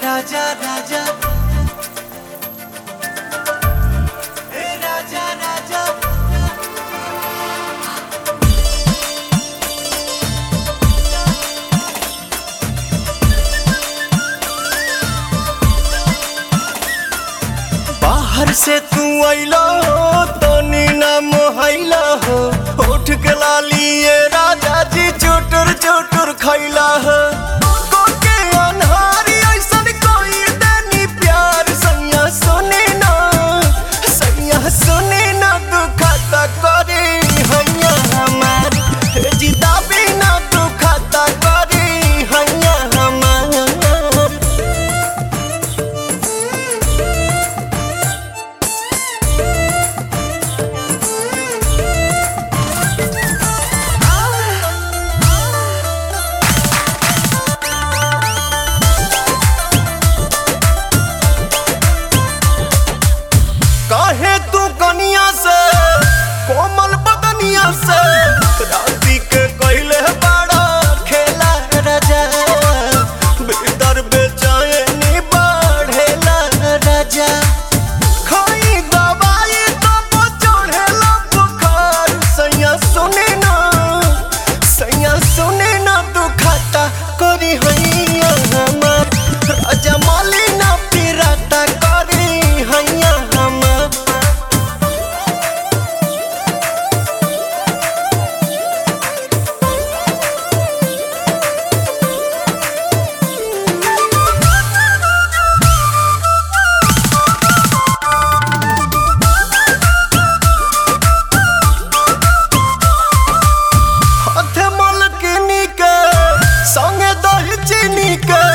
राजा राजा ए राजा राजा बाहर से तू अइला हो तनी ना मोहैला हो उठ के लालिए राजा जी चोटर चोटर खैला हो कोके अनहारी ऐसन कोई देनी प्यार सैया सुने ना सैया सुने ना तू खाता करे हैया हमार जिदा बिना तू खाता करे हैया हमार काहे तू कनिया से कोमल बदनिया से राती के कहले बड़ा खेला राजा भीतर बेचैनी बढ़ेला राजा खाई दवाई तब चढ़ेला बुखार सैया सुने ना सैया सुने ना तू खाता करी हैया हमार राजा माली ना पिराता करी हैया हमार हाथे मलकिनी के संगे दही चीनी के